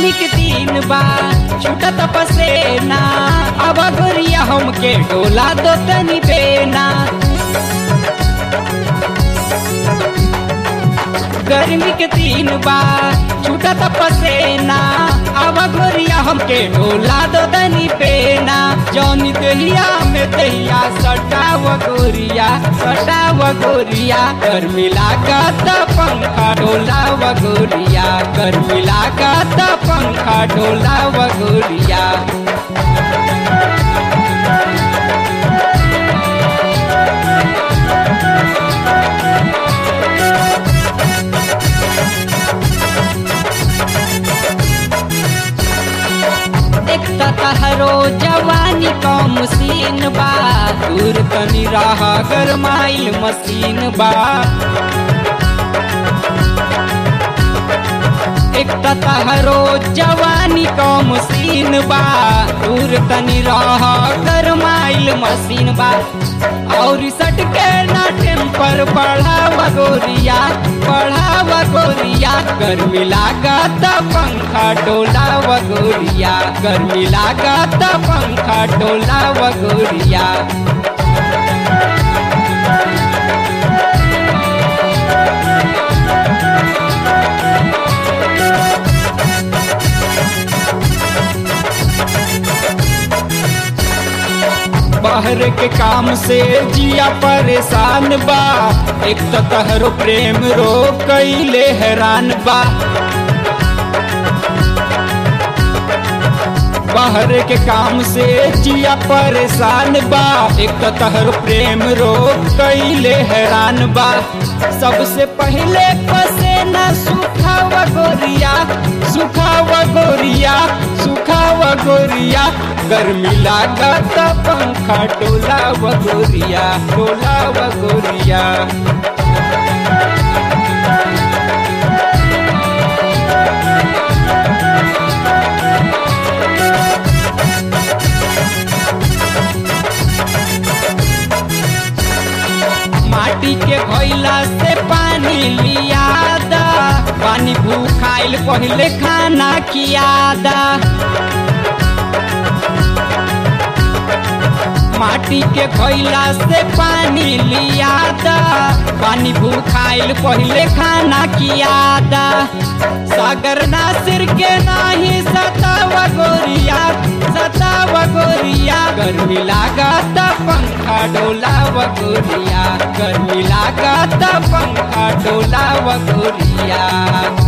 गर्मी के दिन बा छूटत पसेना अब गोरिया हमके डोला दो तनी बेना गर्मी के दिन बा छूटत पसेना अब गोरिया हमके डोला दो तनी बेना जौनी दहिया में दहिया सटाव गोरिया सटाव गोरिया गर्मी लागत पंखा डोला गोरिया गर्मी लागत पंखा डोला गोरिया एक तहरो जवानी का मशीन बा दूर तनी राह गरमाइल मशीन बा एक तहरो जवानी का मशीन बा दूर तनी राह गरमाइल मशीन बा और सट के ना टेम्पर बढ़ावा गोरिया बढ़ावा गोरिया गर्मी लागत पंखा डोला गोरिया गर्मी लागत पंखा डोला गोरिया बाहर के काम से जिया परेशान बा एक तो तहरो प्रेम रो कैले हैरान बा बाहर के काम से जिया परेशान बा एक तो तहर प्रेम रो कैले हैरान बा सबसे पहले पसेना सुखावा गोरिया सुखावा गोरिया सुखावा गोरिया गर्मी लागत पंखा डोला गोरिया डोला गोरिया माटी के घोइला से पानी लियादा पानी भूखाइल पहले खाना कियादा माटी के घोइला से पानी लियादा पानी भूखाइल पहले खाना कियादा सागर नासिर के नाही सतावा गोरिया सतावा गोरिया गर्मी लागत पंखा डोला गोरिया गर्मी लागत पंखा डोला गोरिया